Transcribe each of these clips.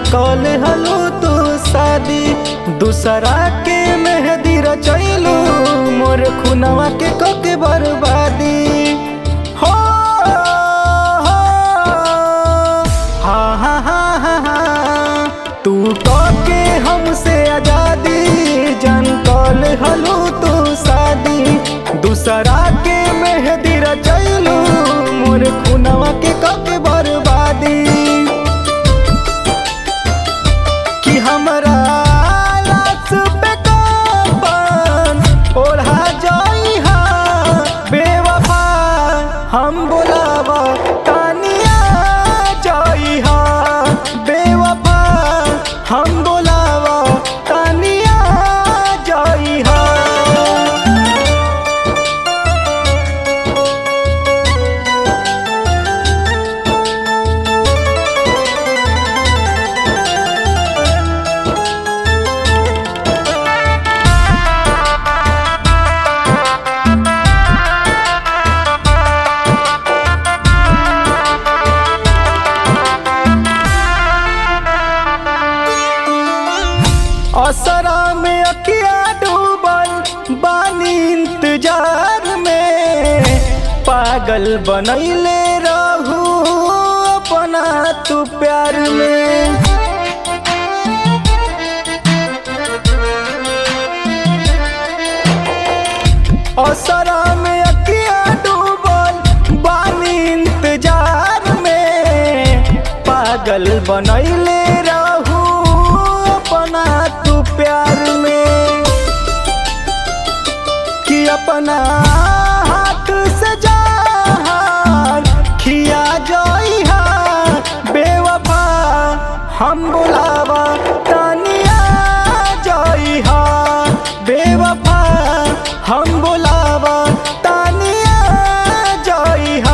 कल हलो तू शादी दूसरा के मेहदी रचैलू मोर खुनवा के कके बर्बादी हो हो, हा हा हा हा हा तू कके हमसे आजादी जन कल हलो तू शादी दूसरा के मेहदी रचैलू मोर खुनवा के कके बर्बादी कि हमरा लाश पे कफन ओढ़ा जाइहा बेवफा हम बोलावा तानिया जाइहा बेवफा हम बोलावा तानिया जाइहा असरा में अकिया डूबल बानी इंतजार में पागल बनैले रहू अपना तू प्यार में असरा में अकिया डूबल बानी इंतजार में पागल बनैले रहू अपना तू प्यार में कि अपना हाथ से जहान खिया जाइहा बेवफा हम बुलावा तानिया जाइहा बेवफा हम बुलावा तानिया जाइहा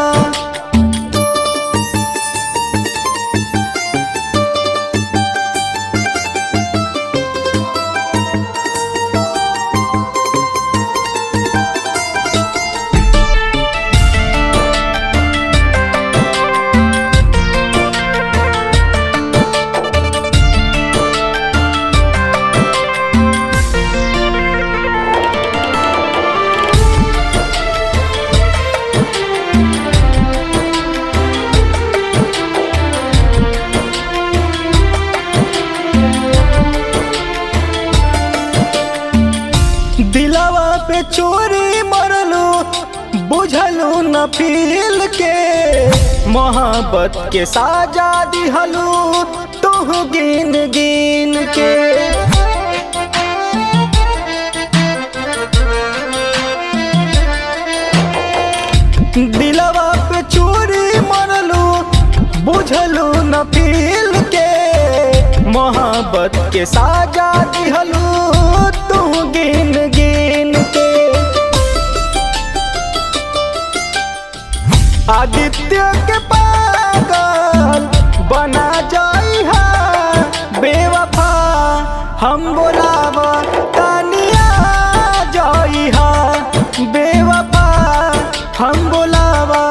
दिलवा पे चोरी मरलू बुझलू न फील के मोहब्बत के साजा दिहलू तू गिन गिन के दिलवा पे चोरी मरलू बुझलू न फील के मोहब्बत के साजा दिहलू तू गिन गिन के आदित्य के पागल बना जाइहा बेवफा हम बोलावा तानिया जाइहा बेवफा हम बोलावा